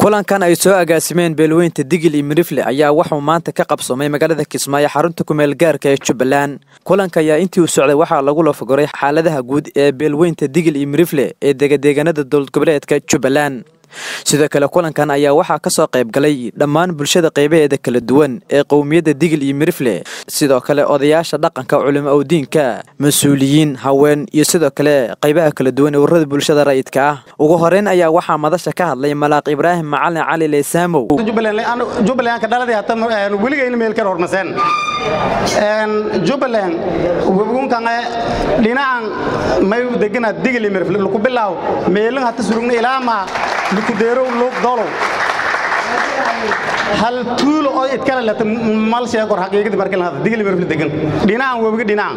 kulankan ay soo agaasimeen beelweynta digil iyo mirifle ayaa waxuu maanta ka qabsoomay magaalada kismaayo xarunta kumeel gaarka ee jubbaland kulanka ayaa intii uu socday waxaa lagu lafagoray xaaladaha guud ee beelweynta digil iyo mirifle ee degadeegaanada dowlad goboleedka jubbaland sidoo kale kulankan ayaa waxaa ka soo qayb galay dhammaan bulshada qaybaheeda kala duwan ee qowmiyadda digil iyo mirifle sidoo kale odayaasha dhaqanka culimo owdiinka mas-uuliyiin haween iyo sidoo kale qaybaha kala duwan ee ururada bulshada rayidka ah ugu horeyn ayaa waxaa madasha ka hadlay malaaq ibraahim macalin cali leysaamow jubbalandka dhaladii hata weligayna meel kale hormaseen jubbaland webgunkange dhinacan may degana digil iyo mirifle luku bilaaw meelin hata surugna ilaamaa lukudeerow luuq dolow hal tuulo oo idkale leta mal sheegor xaqiiqadii markii la hadla digil mirifle degan dhinacan webiga dhinacan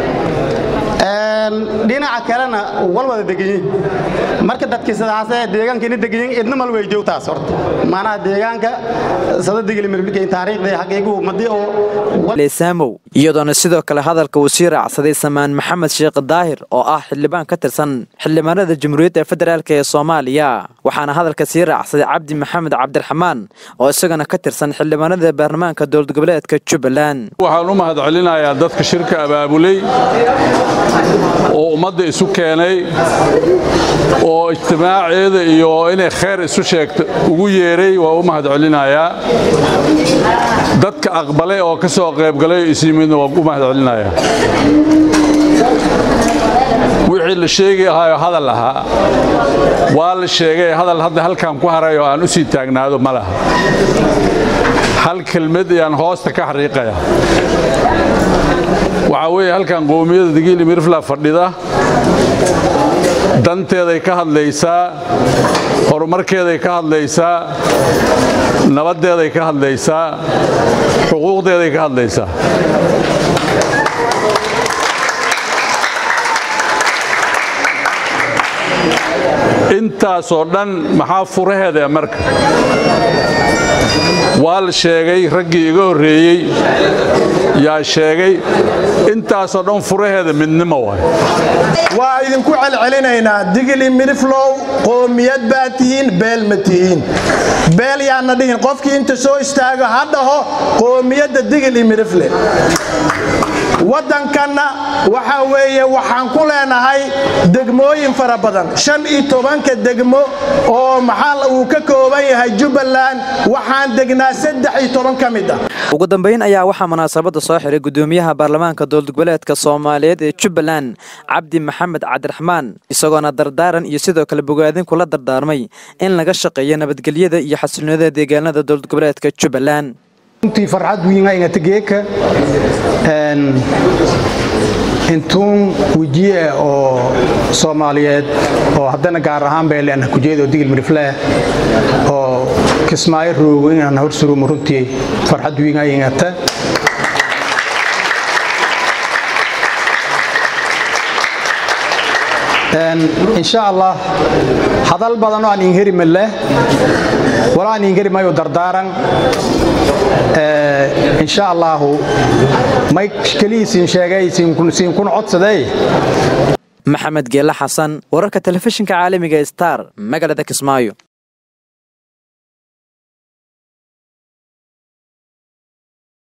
dhinaca kalena wal wada deganyiin marka dadkii sidaasee deegaankiina deganyiin idna mal way joogtaas horta maanaha deegaanka sada digil mirifle taariikhda xaqiiquhu madii oo leysaamow iyadoona sidoo kale hadalka uu sii raacsaday samaan maxamed sheekh daahir oo ah xildhibaan ka tirsan xildhibaanada jamhuuriyadda federaalk ee soomaaliya waxaana hadalka sii raacsaday cabdi maxamed cabdiraxmaan oo isagana ka tirsan xildhibaanada baarlamaanka dowlad goboleedka jubbaland waxaan u mahad celinayaa dadka shirka abaabulay oo ummadda isu keenay oo ijtimaaceeda iyo inay khayr isu sheegto ugu yeeray waa u mahad celinayaa dadka aqbalay oo ka soo qaybgalay oo isyimidna waa u mahad celinayaa wixii la sheegi ahaayo hadal ahaa waa la sheegay hadal hadda halkan ku haray oo aan u sii taagnaado ma laha hal kelmad ayaan hoosta ka xariiqaya waxaa weeye halkan qowmiyadda digiili mirifla fadhida danteeday ka hadlaysaa horumarkeeday ka hadlaysaa nabaddeeday ka hadlaysaa xuquuqdeeday ka hadlaysaa intaasoo dhan maxaa furaheeda marka waa la sheegay raggii iga horreeyey yaa sheegay intaasoo dhan furaheeda midnimo waay waa idinku celcelinaynaa digili miriflow qoomiyad baa tihiin beel ma tihiin beel yaana dhihin qofkii inta soo istaago ha dhaho qoomiyadda digili mirifle waddankanna waxaa weeye waxaan ku leenahay degmooyin fara badan shan iyo tobanka degmo oo maxaa uu ka kooban yahay jubbaland waxaan degnaa saddex iyo toban ka mid ah ugu dambayn ayaa waxaa munaasabadda soo xiray gudoomiyaha baarlamaanka dowlad goboleedka soomaaliyeed ee jubbaland cabdi maxamed cabdiraxmaan isagoona dardaaran iyo sidoo kale bogaadin kula dardaarmay in laga shaqeeyo nabadgelyada iyo xasilnoonida deegaanada dowlad goboleedka jubbaland runtii farxad wiingayngategeeka intuun wejiye oo soomaaliyeed oo haddana gaar ahaan beeleana kujeedo digil mirifleh oo kismaayo roogo inaan horsurumo runtii farxad wiingaynata insha allah hadal badanoo aan ingeri maleh wala aan ingeri mayo dardaaran insha allahu may kelihiisiin sheegay siinkuna codsaday maxamed geelle xasan wararka telefishinka caalamiga star magaalada kismaayo